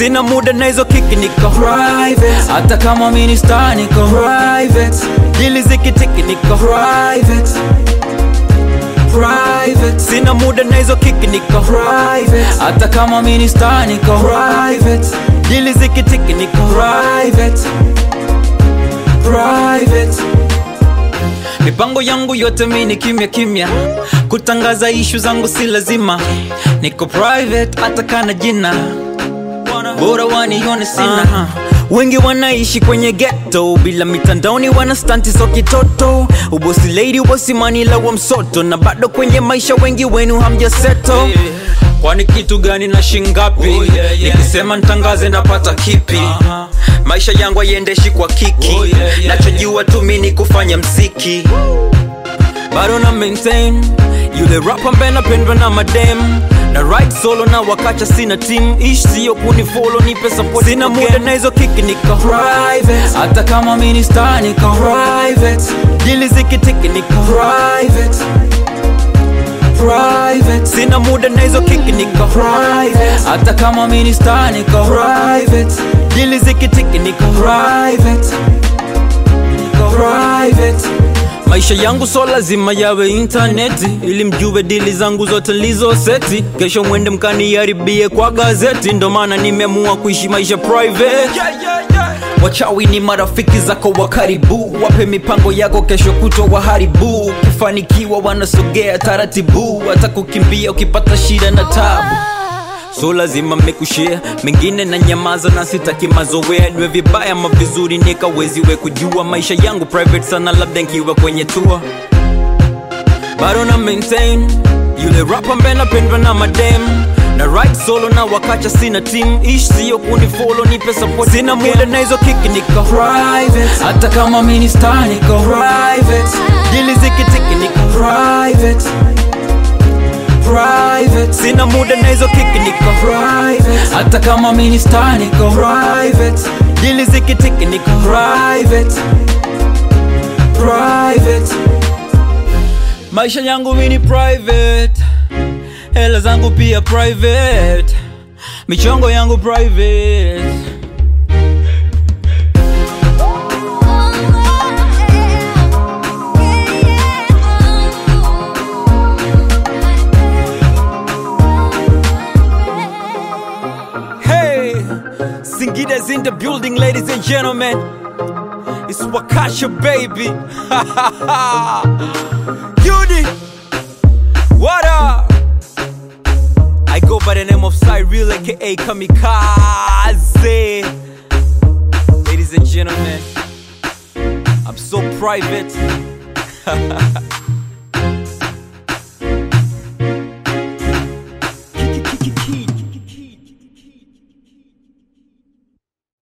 sina muda na hizo kiki niko private hata kama mini star niko private dili zikitiki niko private private sina muda na hizo kiki niko private hata kama mini star niko private dili zikitiki niko private private mipango yangu yote mini kimya kimya kutangaza ishu zangu si lazima niko private hata kana jina bora wanione sina uh-huh. wengi wanaishi kwenye ghetto bila mitandaoni wana stanti so kitoto ubosi lady ubosi manila wa msoto na bado kwenye maisha wengi wenu hamjaseto yeah. kwani kitu gani na shingapi oh, yeah, yeah. nikisema ntangaze napata kipi uh-huh. maisha yangu haiendeshi kwa kiki oh, yeah, yeah, nachojua tu mini kufanya mziki bado na maintain yule rap ambaye napendwa na madem na right solo na wakacha sina team ish sio kunifolo nipe support sina muda na hizo kiki niko private hata kama mini star niko private dili zikitiki niko private private sina muda na hizo kiki niko private hata kama mini star niko private dili zikitiki niko private niko private maisha yangu so lazima yawe intaneti ili mjue dili zangu zote lizo seti kesho mwende mkaniharibie kwa gazeti ndo maana nimeamua kuishi maisha private yeah, yeah, yeah. wachawi ni marafiki zako wa karibu wape mipango yako kesho kutwa waharibu ukifanikiwa wanasogea taratibu hata kukimbia ukipata shida na tabu so lazima mekushare mengine na nyamaza na sitaki mazoea niwe vibaya ma vizuri nikaweziwe kujua maisha yangu private sana labda nkiwa kwenye tour bado na maintain yule rap ambaye napendwa na madem na right solo na wakacha sina team ish sio kunifolo nipe support sina muda na hizo kiki niko private hata kama mini star niko private dili zikitiki niko private private sina muda na hizo kiki niko private hata kama mini star niko private dili zikitiki niko private private maisha yangu mini private hela zangu pia private michongo yangu private Hey, Singida's in the building, ladies and gentlemen. It's Wakasha, baby. Yudi, what up? I go by the name of Cyril, aka Kamikaze. Ladies and gentlemen, I'm so private.